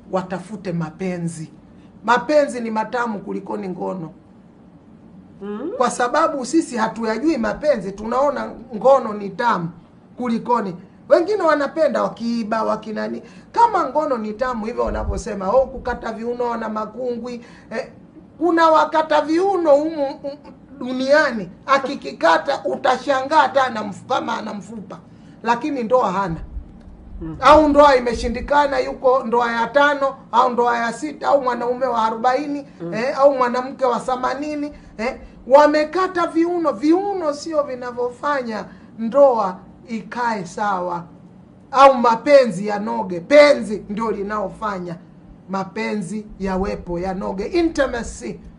watafute mapenzi. Mapenzi ni matamu kulikoni ngono, Mm. kwa sababu sisi hatuyajui mapenzi, tunaona ngono ni tamu kulikoni. Wengine wanapenda wakiiba wakinani, kama ngono ni tamu hivyo wanavyosema, oh, kukata viuno na makungwi eh, kuna wakata viuno humu um, duniani, akikikata utashangaa hata ana mf- kama ana mfupa, lakini ndoa hana au ndoa imeshindikana, yuko ndoa ya tano au ndoa ya sita au mwanaume wa arobaini eh, au mwanamke wa themanini eh, wamekata viuno. Viuno sio vinavyofanya ndoa ikae sawa au mapenzi yanoge. Penzi ndio linaofanya mapenzi yawepo, yanoge. Intimacy